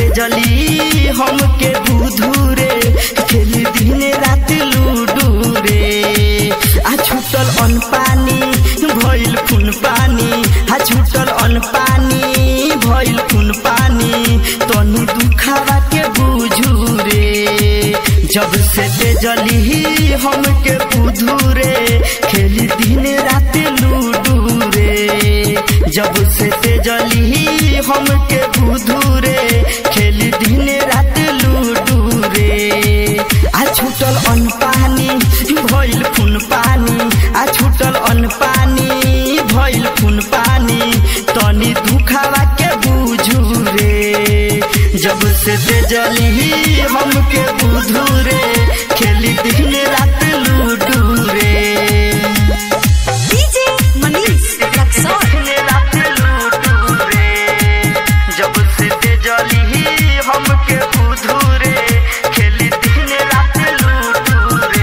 तेजली हमके बुधू रे खेली दिन रात लूडू रे आ छूटल अन पानी भइल खून पानी आ छूटल अन पानी भइल खून पानी तनी दुखावा के बुझू रे जब से तेजली हमके बुधू रे खेली दिन रात लूडू रे जब से तेजली हमके बुधू रे खेली दिन रात लूडू रे आ छूटल अन पानी भइल खून पानी आ छूटल अन पानी भइल खून पानी तनी दुखावा के बुझू रे जब से तेजली हमके बुधू रे खेली दिन रात लूडू रे DJ Manish Luxor. दिन रात लूडू रे जब से तेजली हमके बुधू रे खेली दिन रात लूडू रे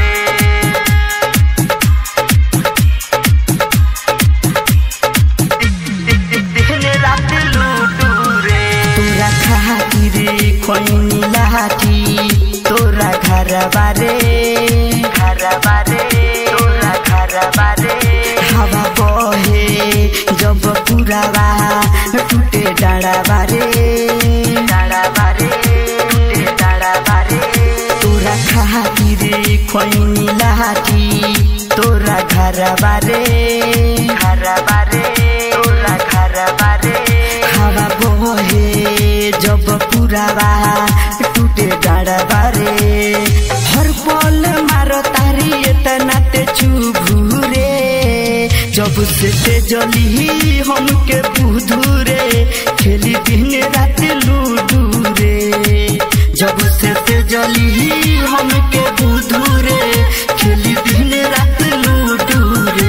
दिन रात लूडू रे तोरा खातिर खोइनी लाठी तोरा घर बारे घर बारे तोरा घर बारे हवा बहे जब पुरावा टूटे डाँडा बारे डाँडा बारे टूटे डाँडा बारे तोरा खातिर खोइनी लाठी तोरा घर बारे घर बारे तोरा घर बारे हवा बहे जब पुरावा टूटे डाँडा बारे हर पल मारो तारी एतना ते चुभू रे जब से तेजली हमके बुधू रे खेली दिन रात लूडू रे जब से तेजली हमके बुधू रे खेली दिन रात लूडू रे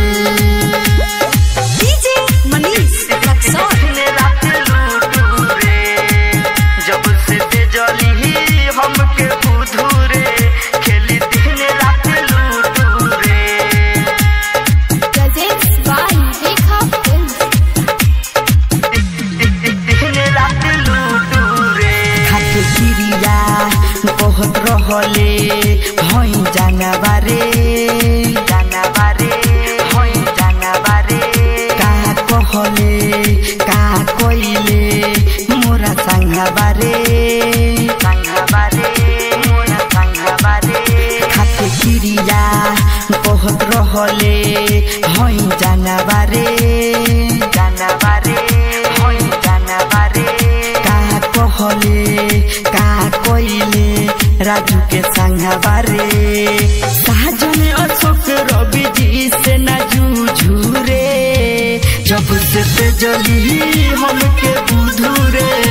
DJ Manish Luxor. दिन रात लूडू रे जब से तेजली हमके बुधू रे खेली दिन रात लूडू रे Presents by Rekha Films. दिन रात लूडू रे खाते किरिया बहुत रहले भई जाना बारे जाना बारे भई जाना बारे का कहले का कइले मोरा संगा बारे संगा बारे मोरा संगा बारे खाते किरिया बहुत रहले भई जाना बारे जाना बारे भई जाना बारे का कहले का कइले राजू के संगा बारे साजन अशोक रवि जी से ना जूझू रे जब से तेजली हमके बुधू रे